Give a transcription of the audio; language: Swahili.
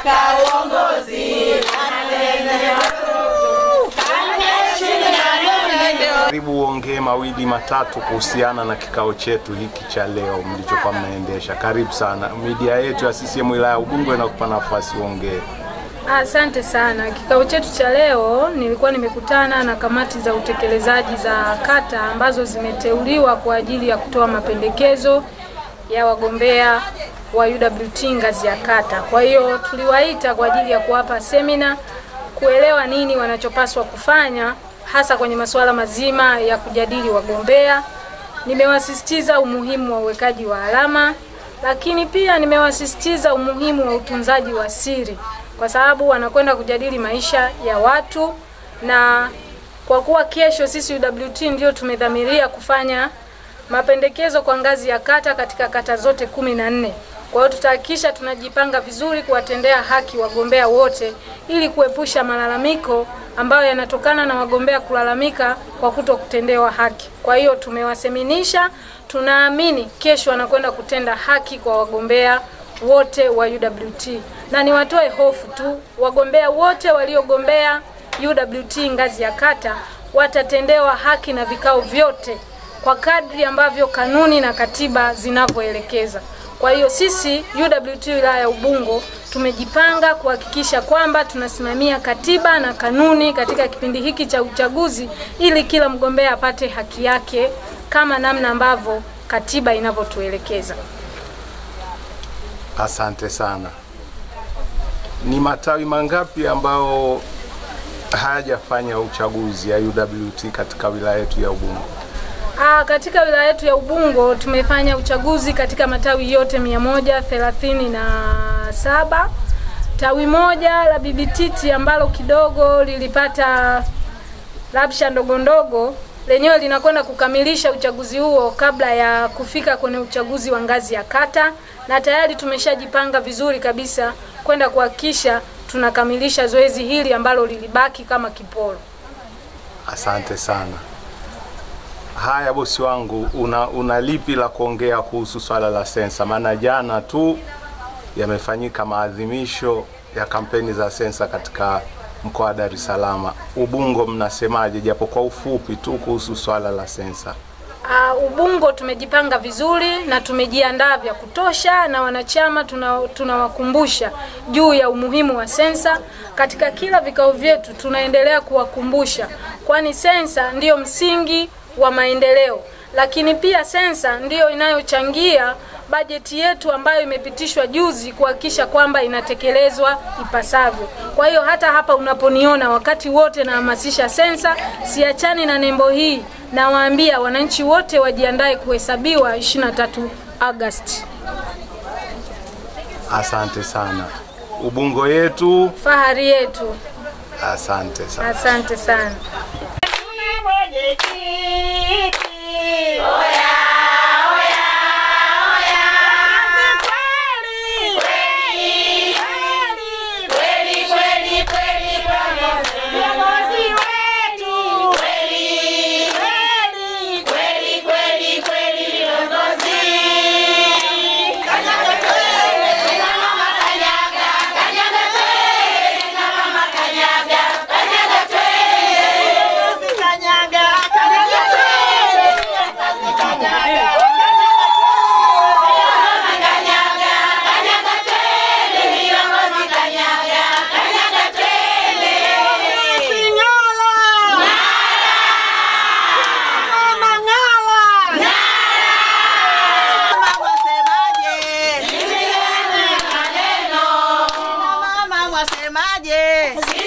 Nataka uongozi. Karibu uongee mawili matatu kuhusiana na kikao chetu hiki cha leo mlichokuwa mnaendesha. Karibu sana. Media yetu ya CCM wilaya ya Ubungo inakupa nafasi uongee. Asante sana. Kikao chetu cha leo nilikuwa nimekutana na kamati za utekelezaji za kata ambazo zimeteuliwa kwa ajili ya kutoa mapendekezo ya wagombea wa UWT ngazi ya kata. Kwa hiyo tuliwaita kwa ajili ya kuwapa semina kuelewa nini wanachopaswa kufanya hasa kwenye masuala mazima ya kujadili wagombea. Nimewasisitiza umuhimu wa uwekaji wa alama, lakini pia nimewasisitiza umuhimu wa utunzaji wa siri kwa sababu wanakwenda kujadili maisha ya watu, na kwa kuwa kesho sisi UWT ndio tumedhamiria kufanya mapendekezo kwa ngazi ya kata katika kata zote kumi na nne. Kwa hiyo tutahakikisha tunajipanga vizuri kuwatendea haki wagombea wote ili kuepusha malalamiko ambayo yanatokana na wagombea kulalamika kwa kuto kutendewa haki. Kwa hiyo tumewaseminisha, tunaamini kesho wanakwenda kutenda haki kwa wagombea wote wa UWT, na niwatoe hofu tu, wagombea wote waliogombea UWT ngazi ya kata watatendewa haki na vikao vyote kwa kadri ambavyo kanuni na katiba zinavyoelekeza. Kwa hiyo sisi UWT wilaya ya Ubungo tumejipanga kuhakikisha kwamba tunasimamia katiba na kanuni katika kipindi hiki cha uchaguzi ili kila mgombea apate haki yake kama namna ambavyo katiba inavyotuelekeza. Asante sana. Ni matawi mangapi ambao hayajafanya uchaguzi ya UWT katika wilaya yetu ya Ubungo? Aa, katika wilaya yetu ya Ubungo tumefanya uchaguzi katika matawi yote mia moja thelathini na saba. Tawi moja la Bibititi ambalo kidogo lilipata rabsha ndogo ndogo lenyewe linakwenda kukamilisha uchaguzi huo kabla ya kufika kwenye uchaguzi wa ngazi ya kata, na tayari tumeshajipanga vizuri kabisa kwenda kuhakikisha tunakamilisha zoezi hili ambalo lilibaki kama kiporo. Asante sana. Haya bosi wangu, una, una lipi la kuongea kuhusu swala la sensa? Maana jana tu yamefanyika maadhimisho ya kampeni za sensa katika mkoa wa Dar es Salaam. Ubungo mnasemaje, japo kwa ufupi tu kuhusu swala la sensa? Uh, Ubungo tumejipanga vizuri na tumejiandaa vya kutosha, na wanachama tunawakumbusha tuna juu ya umuhimu wa sensa. Katika kila vikao vyetu tunaendelea kuwakumbusha, kwani sensa ndiyo msingi wa maendeleo, lakini pia sensa ndiyo inayochangia bajeti yetu ambayo imepitishwa juzi kuhakikisha kwamba inatekelezwa ipasavyo. Kwa hiyo hata hapa unaponiona wakati wote nahamasisha sensa, siachani na nembo hii, nawaambia wananchi wote wajiandae kuhesabiwa 23 Agosti. Asante sana. Ubungo yetu, fahari yetu. Asante sana. Asante sana. Wasemaje?